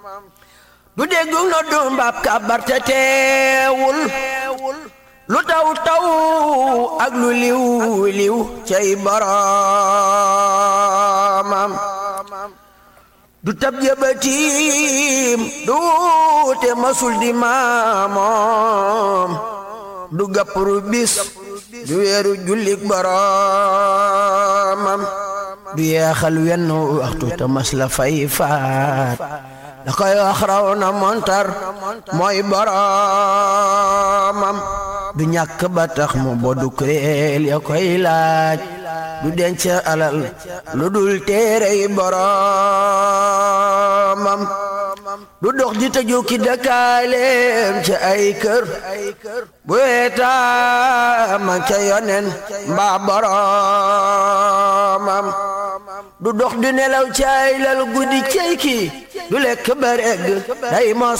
du dégg no du mbaab kabar te teewul lu taw taw ak lu liw liw cay boromam du tab jëbatiim du te masul di maamoom du gappru bis du weeru jullik boromam du yeexal wenn waxtu te mas la fay faat da koy wax raw na montar mooy boromam du ñàkk ba tax mu bodu kuréel ya koy laaj du denc alal lu dul téerey boromam du dox di tëju ki dëkkaaleem ci ay kër bu weetaama ca yonen mbaa boromam du dox di nelaw ci ay lal guddi cey ki du lekk ba regg day mos